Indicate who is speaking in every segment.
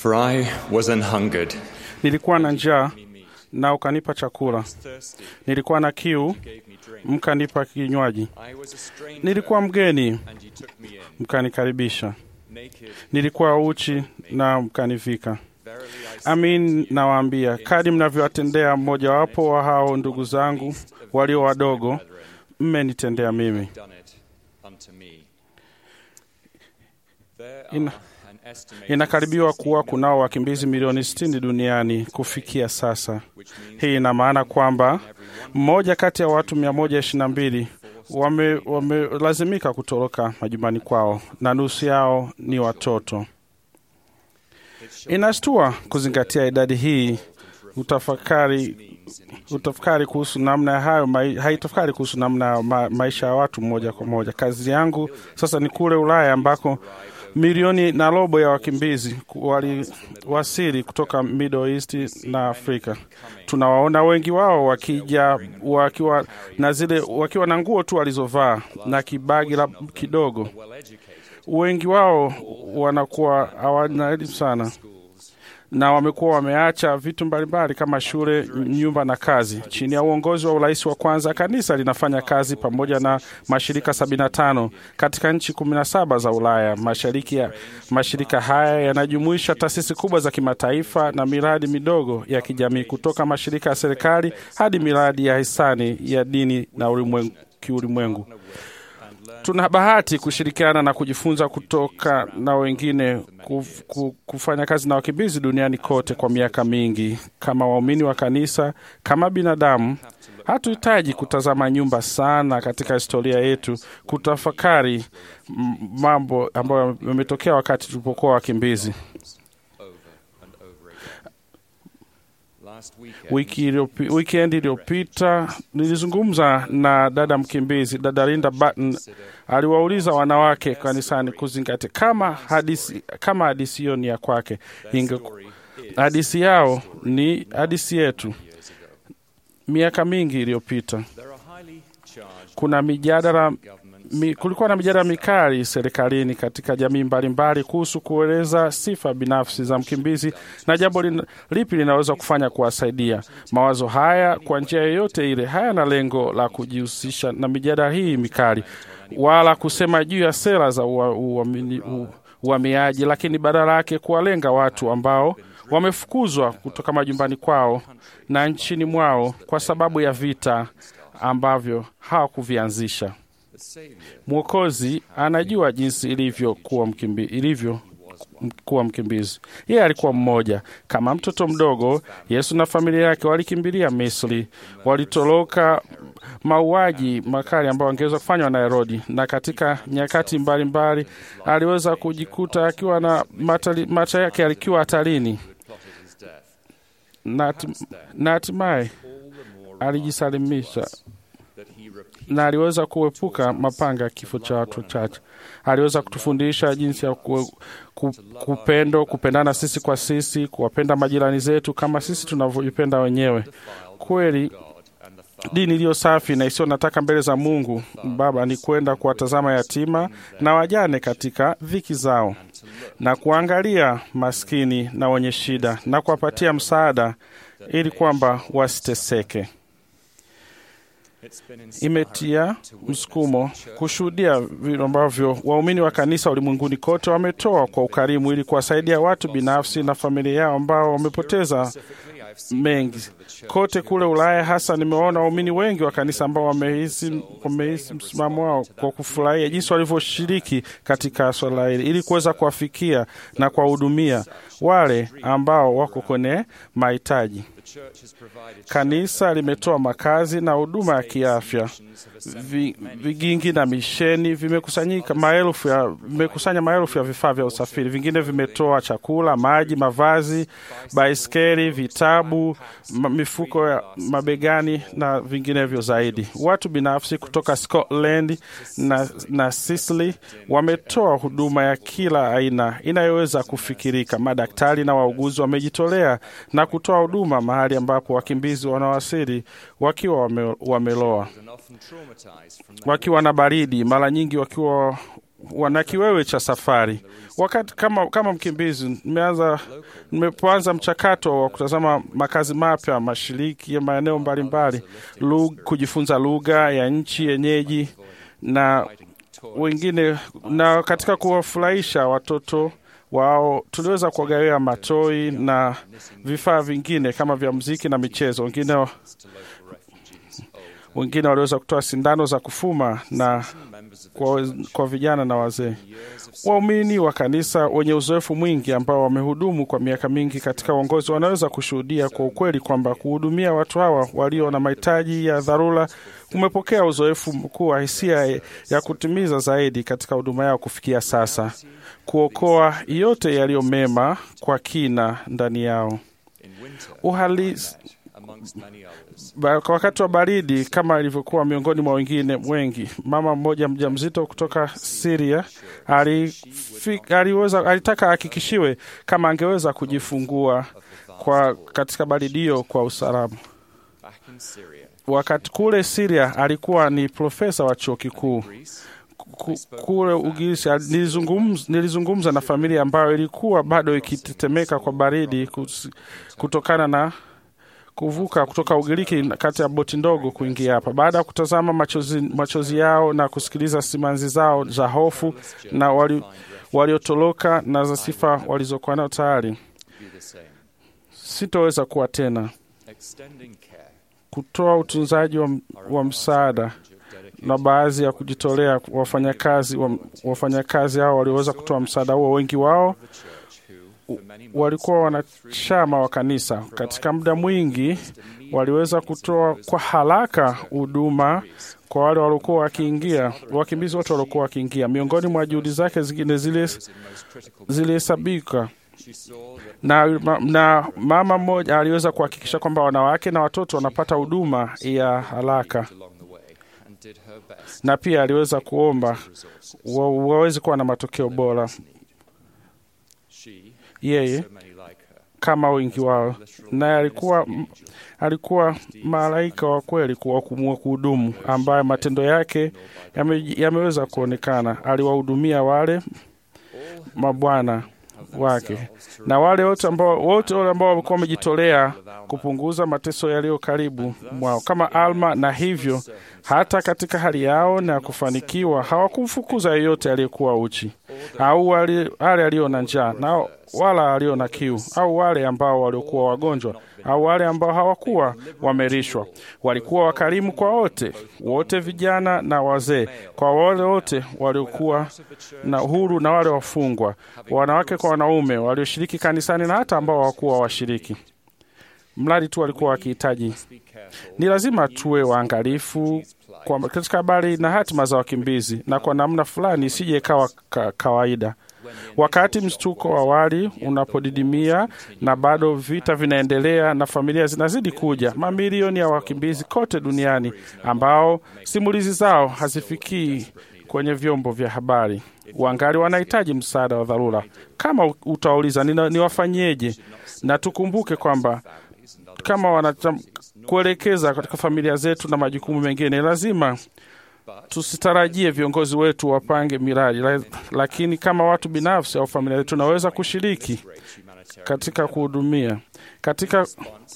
Speaker 1: For I was an hungered,
Speaker 2: nilikuwa na njaa na ukanipa chakula,
Speaker 1: thirsty,
Speaker 2: nilikuwa na kiu
Speaker 1: gave me drink.
Speaker 2: mkanipa kinywaji,
Speaker 1: I was a stranger,
Speaker 2: nilikuwa mgeni
Speaker 1: and you took me in.
Speaker 2: mkanikaribisha,
Speaker 1: Naked,
Speaker 2: nilikuwa uchi na mkanivika.
Speaker 1: verily I say,
Speaker 2: Amin nawaambia, kadi mnavyowatendea mmojawapo wa hao ndugu zangu walio wadogo,
Speaker 1: brethren,
Speaker 2: mmenitendea mimi.
Speaker 1: done it unto me. There
Speaker 2: Ina-
Speaker 1: are an estimated
Speaker 2: Inakaribiwa
Speaker 1: 16
Speaker 2: kuwa
Speaker 1: million,
Speaker 2: kunao wakimbizi milioni 60 duniani kufikia sasa.
Speaker 1: which means
Speaker 2: Hii ina maana kwamba mmoja kati ya watu 122 wame- wamelazimika kutoroka majumbani kwao na nusu yao ni watoto. Inashtua kuzingatia idadi hii, utafakari utafakari kuhusu namna ya hayo mai, haitafakari kuhusu namna ya ma, maisha ya watu moja kwa moja. Kazi yangu sasa ni kule Ulaya ambako milioni na robo ya wakimbizi waliwasili kutoka Middle East na Afrika. Tunawaona wengi wao wakija wakiwa na zile wakiwa na nguo tu walizovaa na kibagi la kidogo.
Speaker 1: well educated
Speaker 2: Wengi wao wanakuwa hawana elimu sana na wamekuwa wameacha vitu mbalimbali kama shule, nyumba na kazi. Chini ya uongozi wa urais wa kwanza, kanisa linafanya kazi pamoja na mashirika 75 katika nchi 17 za Ulaya Mashariki. Ya mashirika haya yanajumuisha taasisi kubwa za kimataifa na miradi midogo ya kijamii, kutoka mashirika ya serikali hadi miradi ya hisani ya dini na ulimwengu, kiulimwengu. Tuna bahati kushirikiana na kujifunza kutoka na wengine kuf, ku- kufanya kazi na wakimbizi duniani kote kwa miaka mingi. Kama waumini wa kanisa, kama binadamu, hatuhitaji kutazama nyumba sana katika historia yetu kutafakari m- mambo ambayo yametokea wakati tulipokuwa wakimbizi.
Speaker 1: over and over again. Last weekend,
Speaker 2: Wiki iliyopi- weekend iliyopita nilizungumza na dada mkimbizi, dada Linda Button aliwauliza wanawake kanisani kuzingatia kama hadisi kama hadisi hiyo ni ya kwake, inge
Speaker 1: story is
Speaker 2: hadisi yao ni hadisi yetu.
Speaker 1: years ago.
Speaker 2: Miaka mingi iliyopita
Speaker 1: There are highly charged
Speaker 2: kuna mijadala
Speaker 1: governments
Speaker 2: mi, kulikuwa na mijadala mikali serikalini katika jamii mbalimbali kuhusu kueleza sifa binafsi za mkimbizi na jambo lin, lipi linaweza kufanya kuwasaidia. Mawazo haya kwa njia yoyote ile hayana lengo la kujihusisha na mijadala hii mikali wala kusema juu ya sera za ua- uamini- u- uhamiaji, lakini badala yake kuwalenga watu ambao wamefukuzwa kutoka majumbani kwao na nchini mwao kwa sababu ya vita ambavyo hawakuvianzisha.
Speaker 1: the Savior
Speaker 2: Mwokozi anajua jinsi ilivyo kuwa mkimbi, ilivyo m- kuwa mkimbizi. Yeye alikuwa mmoja kama mtoto mdogo. Yesu na familia yake walikimbilia Misri, walitoroka mauaji makali ambayo angeweza kufanywa na Herodi, na katika nyakati mbalimbali mbali, aliweza kujikuta akiwa na matali, maisha yake alikiwa hatarini
Speaker 1: plotted his death.
Speaker 2: na hati- na hatimaye
Speaker 1: All the more
Speaker 2: alijisalimisha
Speaker 1: that he repeated
Speaker 2: na aliweza kuepuka mapanga ya kifo cha watu wachache. Aliweza kutufundisha jinsi ya ku, ku, kupendo, kupendana sisi kwa sisi, kuwapenda majirani zetu kama sisi tunavyojipenda wenyewe. Kweli
Speaker 1: God and the Father
Speaker 2: dini iliyo safi na isiyo nataka mbele za Mungu Baba ni kwenda kuwatazama yatima na wajane katika dhiki zao na kuangalia maskini na wenye shida na kuwapatia msaada ili kwamba wasiteseke.
Speaker 1: It's been inspiring
Speaker 2: imetia msukumo kushuhudia vile ambavyo waumini wa kanisa ulimwenguni kote wametoa kwa ukarimu ili kuwasaidia watu binafsi na familia yao ambao wamepoteza
Speaker 1: Specifically, I've seen
Speaker 2: mengi kote kule Ulaya. Hasa nimeona waumini wengi wa kanisa ambao wamehisi wamehisi msimamo wao kwa kufurahia jinsi walivyoshiriki katika swala hili ili kuweza kuwafikia na kuwahudumia wale ambao wako kwenye mahitaji.
Speaker 1: the church has provided
Speaker 2: Kanisa limetoa makazi na huduma ya kiafya.
Speaker 1: missions of assembled
Speaker 2: Vi,
Speaker 1: many
Speaker 2: vigingi na misheni vimekusanyika maelfu ya vimekusanya maelfu ya vifaa vya usafiri. Vingine vimetoa chakula, maji, mavazi, baiskeli, vitabu, ma- mifuko ya mabegani na vinginevyo zaidi. Watu binafsi kutoka Scotland na, na Sicily wametoa huduma ya kila aina inayoweza kufikirika. Madaktari na wauguzi wamejitolea na kutoa huduma mahali ambapo wakimbizi wanawasili wakiwa wame, wameloa
Speaker 1: and often traumatized from the
Speaker 2: wakiwa na baridi, mara nyingi wakiwa wana kiwewe cha safari. Wakati kama, kama mkimbizi nimeanza nimepoanza mchakato wa kutazama makazi mapya mashiriki ya maeneo mbalimbali, lug- kujifunza lugha ya nchi yenyeji na wengine, na katika kuwafurahisha watoto wao tuliweza kuwagawia matoi na vifaa vingine kama vya mziki na michezo. Wengine wengine waliweza kutoa sindano za kufuma na kwa, kwa vijana na wazee. Waumini wa kanisa wenye uzoefu mwingi ambao wamehudumu kwa miaka mingi katika uongozi wanaweza kushuhudia kwa ukweli kwamba kuhudumia watu hawa walio na mahitaji ya dharura umepokea uzoefu mkuu wa hisia ya kutimiza zaidi katika huduma yao kufikia sasa, kuokoa yote yaliyo mema kwa kina ndani yao. Uhalisi Ba- kwa wakati wa baridi kama ilivyokuwa miongoni mwa wengine wengi, mama mmoja mjamzito kutoka Syria alifi, aliweza, alitaka ahakikishiwe kama angeweza kujifungua kwa katika baridi hiyo kwa usalama. Wakati kule Syria alikuwa ni profesa wa chuo kikuu Ku- kule Ugirisi ali- nilizungumza, nilizungumza na familia ambayo ilikuwa bado ikitetemeka kwa baridi kus- kutokana na kuvuka kutoka Ugiriki kati ya boti ndogo kuingia hapa. Baada ya kutazama machozi, machozi yao na kusikiliza simanzi zao za hofu na wali- waliotoroka na za sifa walizokuwa nayo tayari, sitoweza kuwa tena kutoa utunzaji wa, wa msaada na baadhi ya kujitolea wafanyakazi wa, wafanyakazi hao walioweza kutoa msaada huo, wengi wao u- walikuwa wanachama wa kanisa. Katika muda mwingi waliweza kutoa kwa haraka huduma kwa wale waliokuwa wakiingia, wakimbizi wote waliokuwa wakiingia. Miongoni mwa juhudi zake zingine zile zilihesabika na, ma- na mama mmoja aliweza kuhakikisha kwamba wanawake na watoto wanapata huduma ya haraka, na pia aliweza kuomba wa, waweze kuwa na matokeo bora. Yeye kama wengi wao, naye alikuwa alikuwa malaika wa kweli kuwa kumua kuhudumu, ambaye matendo yake yame, yameweza kuonekana. Aliwahudumia wale mabwana wake na wale wote ambao wote wale ambao walikuwa wamejitolea kupunguza mateso yaliyo karibu mwao kama Alma, na hivyo hata katika hali yao na kufanikiwa hawakumfukuza yeyote aliyekuwa uchi au wale wale alio na njaa na wala alio na kiu au wale ambao waliokuwa wagonjwa au wale ambao hawakuwa wamerishwa. Walikuwa wakarimu kwa wote wote, vijana na wazee, kwa wale wote waliokuwa na uhuru na wale wafungwa, wanawake kwa wanaume, walioshiriki kanisani na hata ambao hawakuwa washiriki, mradi tu walikuwa wakihitaji. Ni lazima tuwe waangalifu kwa katika habari na hatima za wakimbizi, na kwa namna fulani isije ikawa ka, kawaida wakati mshtuko wa awali unapodidimia na bado vita vinaendelea na familia zinazidi kuja, mamilioni ya wakimbizi kote duniani ambao simulizi zao hazifikii kwenye vyombo vya habari wangali wanahitaji msaada wa dharura. Kama utauliza nina- niwafanyeje, na tukumbuke kwamba kama wanata kuelekeza katika familia zetu na majukumu mengine, lazima tusitarajie viongozi wetu wapange miradi, la- lakini kama watu binafsi au familia zetu tunaweza kushiriki katika kuhudumia katika,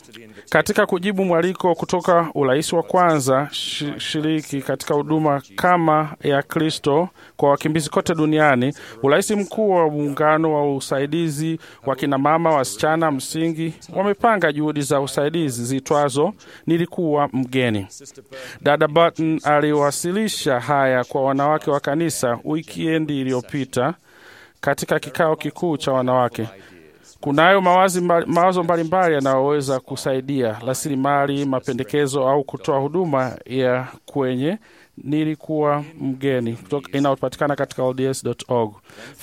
Speaker 2: katika kujibu mwaliko kutoka urais wa kwanza shi- shiriki katika huduma kama ya Kristo kwa wakimbizi kote duniani. Urais mkuu wa muungano wa usaidizi wa kinamama wasichana msingi wamepanga juhudi za usaidizi zitwazo nilikuwa mgeni. Dada Barton aliwasilisha haya kwa wanawake wa kanisa wikiendi iliyopita katika kikao kikuu cha wanawake. Kunayo mawazi mbali, mawazo mbalimbali yanayoweza kusaidia rasilimali, mapendekezo au kutoa huduma ya kwenye nilikuwa mgeni kutoka- inayopatikana katika LDS.org.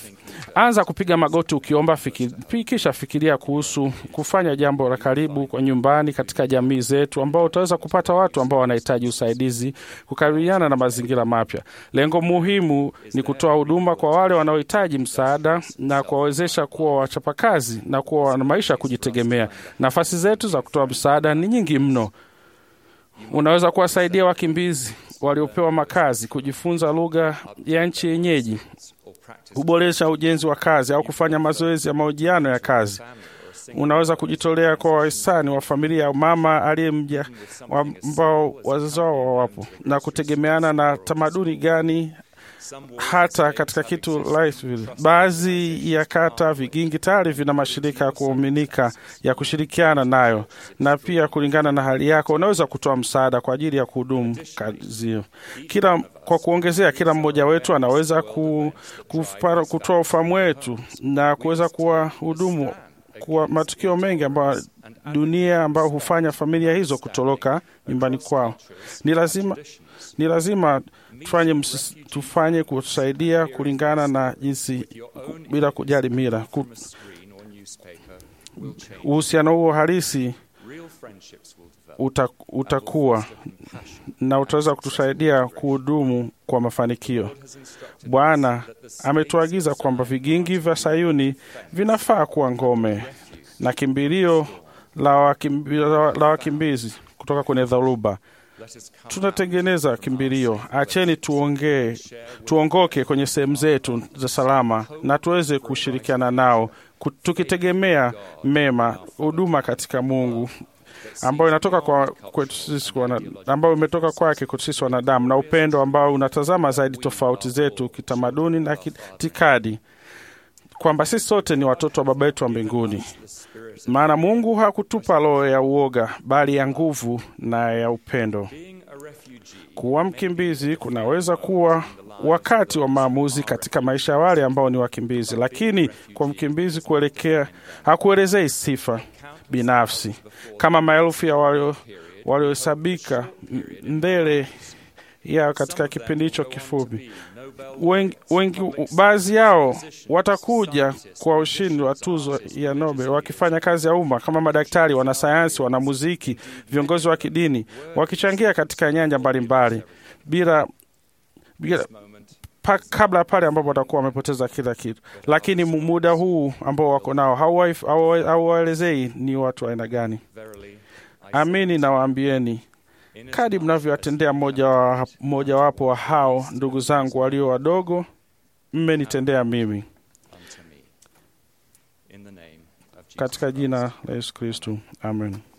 Speaker 2: Anza kupiga magoti ukiomba, fiki, pi- kisha fikiria kuhusu kufanya jambo la karibu kwa nyumbani katika jamii zetu, ambao utaweza kupata watu ambao wanahitaji usaidizi kukabiliana na mazingira mapya. Lengo muhimu ni kutoa huduma kwa wale wanaohitaji msaada na kuwawezesha kuwa wachapakazi na kuwa na maisha ya kujitegemea. Nafasi zetu za kutoa msaada ni nyingi mno. Unaweza kuwasaidia wakimbizi waliopewa makazi, kujifunza lugha ya nchi yenyeji, kuboresha ujenzi wa kazi au kufanya mazoezi ya mahojiano ya kazi. Unaweza kujitolea kwa wahisani wa familia ya mama aliyemja ambao wazazi wao wapo, na kutegemeana na tamaduni gani hata katika kitu Lightville. Baadhi ya kata vigingi tayari vina mashirika ya kuaminika ya kushirikiana nayo, na pia kulingana na hali yako unaweza kutoa msaada kwa ajili ya kuhudumu kazi hiyo. Kila kwa kuongezea, kila mmoja wetu anaweza ku, kupara, kutoa ufahamu wetu na kuweza kuwa hudumu kwa matukio mengi ambayo dunia ambayo hufanya familia hizo kutoroka nyumbani kwao. Ni lazima ni lazima tufanye, msis, tufanye kutusaidia kulingana na jinsi bila kujali mila. Uhusiano huo halisi uta, utakuwa na utaweza kutusaidia kuhudumu kwa mafanikio. Bwana ametuagiza kwamba vigingi vya Sayuni vinafaa kuwa ngome na kimbilio la wakimbizi, la wakimbizi kutoka kwenye dharuba. Tunatengeneza kimbilio. Acheni tuongee, tuongoke kwenye sehemu zetu za salama na tuweze kushirikiana nao, tukitegemea mema, huduma katika Mungu ambayo inatoka kwa kwetu sisi ambayo imetoka kwake kwetu sisi wanadamu, na upendo ambao unatazama zaidi tofauti zetu kitamaduni na kitikadi, kwamba sisi sote ni watoto wa Baba yetu wa mbinguni. Maana Mungu hakutupa roho ya uoga, bali ya nguvu na ya upendo. Kuwa mkimbizi kunaweza kuwa wakati wa maamuzi katika maisha ya wale ambao ni wakimbizi, lakini kwa mkimbizi kuelekea hakuelezei sifa binafsi kama maelfu ya waliohesabika mbele yao katika kipindi hicho kifupi. Wengi, wengi baadhi yao watakuja kwa ushindi wa tuzo ya Nobel wakifanya kazi ya umma kama madaktari, wanasayansi, wanamuziki, viongozi wa kidini, wakichangia katika nyanja mbalimbali bila, bila pa, kabla pale ambapo watakuwa wamepoteza kila kitu. Lakini muda huu ambao wako nao hauwaelezei ni watu wa aina gani. Amini nawaambieni, kadi mnavyowatendea mmojawapo wa hao ndugu zangu walio wadogo, mmenitendea mimi. Katika jina la Yesu Kristu, amen.